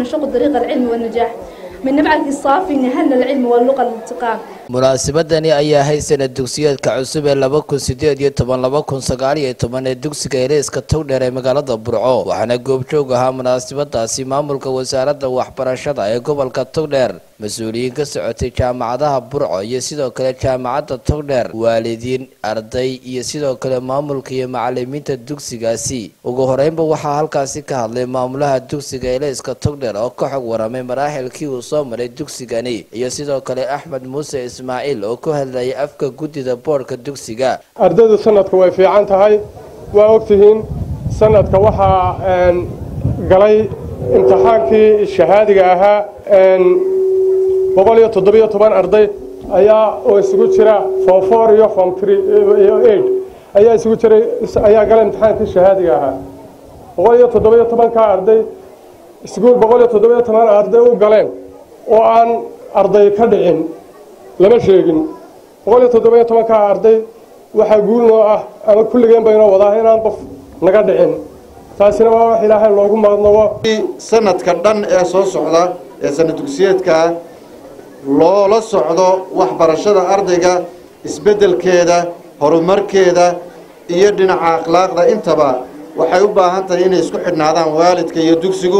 نشق طريق العلم والنجاح من نبعك الصافي نهلنا العلم واللغة الالتقام munaasabadani ayaa ahayd sanad dugsiyeedka cusub ee laba kun sideed iyo toban laba kun sagaal iyo toban ee dugsiga eleyska togdheer ee magaalada burco waxaana goobjoog ahaa munaasabadaasi maamulka wasaaradda waxbarashada ee gobolka togdheer mas-uuliyiin ka socotay jaamacadaha burco iyo sidoo kale jaamacadda togdheer waalidiin arday iyo sidoo kale maamulka iyo macalimiinta dugsigaasi ugu horeynba waxaa halkaasi ka hadlay maamulaha dugsiga eleyska togdheer oo ka xog waramay maraaxilkii uu soo maray dugsigani iyo sidoo kale axmed muuse ismaaciil oo ku hadlayay afka guddida boodhka dugsiga ardaydu sanadka way fiican tahay waa ogtihiin sanadka waxaa galay imtixaankii shahaadiga ahaa boqol iyo toddobiyo toban arday ayaa oo isugu jira form four iyo form three iyo eight ayaa isugu jiray ayaa galay imtixaankii shahaadiga ahaa boqol iyo toddobiyo tobankaa arday iskuul boqol iyo toddobiyo toban arday u galeen oo aan arday ka dhicin lama sheegin boqol iyo toddobiyo tobankaa arday waxaa guul noo ah ama kulligeen baynoo wadaa inaan qof naga dhicin taasina waa wax ilaahay loogu maqnabo sanadka dhan ee soo socda ee sanad dugsiyeedkaa loola socdo waxbarashada ardayga isbeddelkeeda horumarkeeda iyo dhinaca akhlaaqda intaba waxay u baahan tahay inay isku xidhnaadaan waalidka iyo dugsigu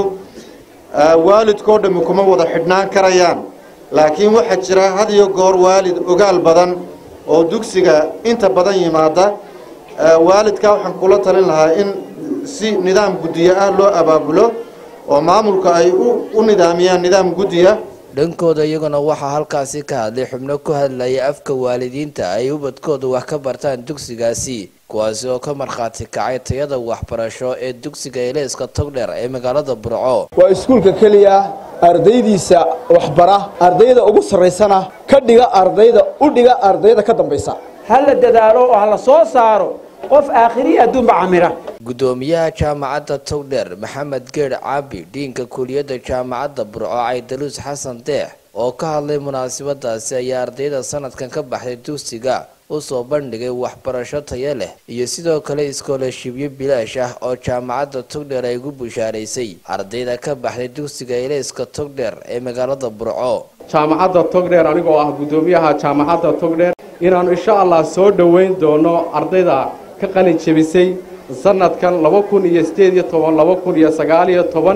waalidkoo dhammi kuma wada xidhnaan karayaan laakiin waxaa jira had iyo goor waalid ogaal badan oo dugsiga inta badan yimaada waalidkaa waxaan kula talin lahaa in si nidaam guddiyo ah loo abaabulo oo maamulka ay u nidaamiyaan nidaam guddiya dhankooda iyaguna waxaa halkaasi ka hadlay xubno ku hadlaya afka waalidiinta ay ubadkooda wax ka bartaan dugsigaasi kuwaasi oo ka markhaati kacay tayada waxbarasho ee dugsiga eleyska togdheer ee magaalada burco waa iskuulka keliya ardaydiisa waxbara ardayda ugu sarraysana ka dhiga ardayda u dhiga ardayda ka dambaysa ha la dadaalo oo ha la soo saaro qof aakhiriya adduunba camira guddoomiyaha jaamacadda togdheer maxamed geedh caabi dhiinka kuliyadda jaamacadda burco caydaluus xasan deex oo ka hadlay munaasabadaasi ayaa ardayda sanadkan ka baxday dugsiga u soo bandhigay waxbarasho tayo leh iyo sidoo kale iskoolashibyo bilaash ah oo jaamacadda togdheer ay ugu bushaaraysay ardayda ka baxday dugsiga eleyska togdheer ee magaalada burco jaamacadda togdheer anigoo ah guddoomiyaha jaamacadda togdheer inaannu insha allah soo dhoweyn doono ardayda ka qalin jebisay sanadkan laba kun iyo sideed iyo toban laba kun iyo sagaal iyo toban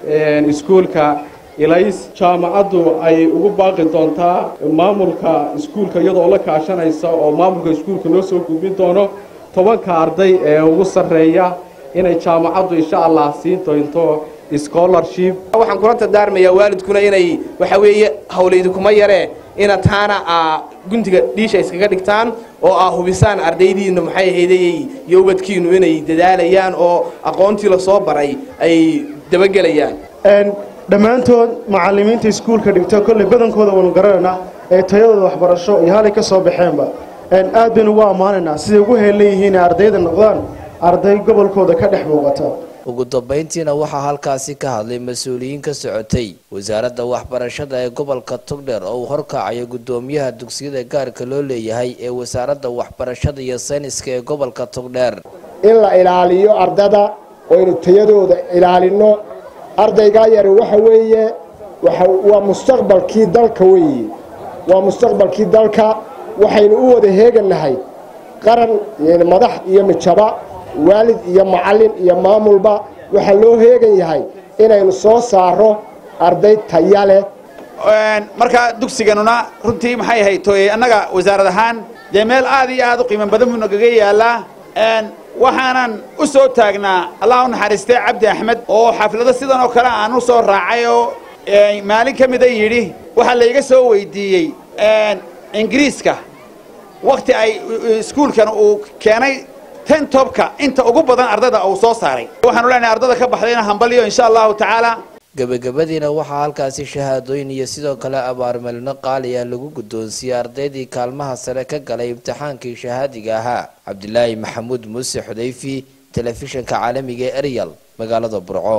iskuulka ilays jaamacaddu ay ugu baaqi doontaa maamulka iskuulka iyadoo la kaashanaysa oo maamulka iskuulka noo soo gudbin doono tobanka arday ee ugu sarreeya inay jaamacaddu insha allah siin doonto scholarship waxaan kula dardaarmayaa waalidkuna inay waxa weeye hawlaydi kuma yaree ina taana a guntiga dhiisha iskaga dhigtaan oo aa hubisaan ardaydiina maxay ahaydayy iyo ubadkiinu inay dadaalayaan oo aqoontii lasoo baray ay dabagelayaan dhammaantood macallimiinta iskuulka dhigta kolley badankooda waanu garanaynaa ee tayadooda waxbarasho iyo halay ka soo baxeenba aad baynu ugu ammaanaynaa siday ugu heellan yihiin ee ardayda noqdaan arday gobolkooda ka dhex muuqata ugu dambayntiina waxaa halkaasi ka hadlay mas-uuliyiin ka socotay wasaaradda waxbarashada ee gobolka togdheer oo uu horkacayo guddoomiyaha dugsiyada gaarka loo leeyahay ee wasaaradda waxbarashada iyo sayniska ee gobolka togdheer in la ilaaliyo ardada oynu tayadooda ilaalinno ardaygaa yari waxa weeye waa mustaqbalkii dalka weeye waa mustaqbalkii dalka waxaynu u wada heegannahay qaran madax iyo mijaba waalid iyo macallin iyo maamulba waxaa loo heegan yahay inaynu soo saaro arday taya leh markaa dugsiganuna runtii maxay ahayd tooye annaga wasaarad ahaan dee meel aad iyo aad u qiimo badan buu nagaga yaalaa waxaanan u soo taagnaa allah u naxariistay cabdi axmed oo xaflado sidan oo kale aan u soo raacay oo maalin ka mida yidhi waxaa layga soo weydiiyey ingiriiska wakhti ay iskuulkan uu keenay ten tobka inta ugu badan ardayda uu soo saaray waxaanu leenahay ardada ka baxdayna hambaliyo insha allahu tacaala gebagabadiina waxaa halkaasi shahaadooyin iyo sidoo kale abaarmalino qaali ah lagu guddoonsiiyey ardaydii kaalmaha sare ka galay imtixaankii shahaadiga ahaa cabdilaahi maxamuud muuse xudayfi telefishinka caalamiga ee eryal magaalada burco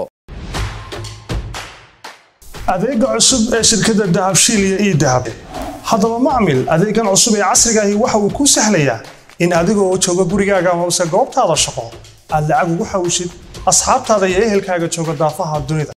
adeega cusub ee shirkadda dahabshiil iyo ii dahab haddaba macmil adeegan cusub ee casriga ahi waxa uu kuu sahlayaa in adiga oo jooga gurigaaga amase goobtaada shaqo aad lacag ugu xawshid asxaabtaada iyo ehelkaaga jooga daafaha dunida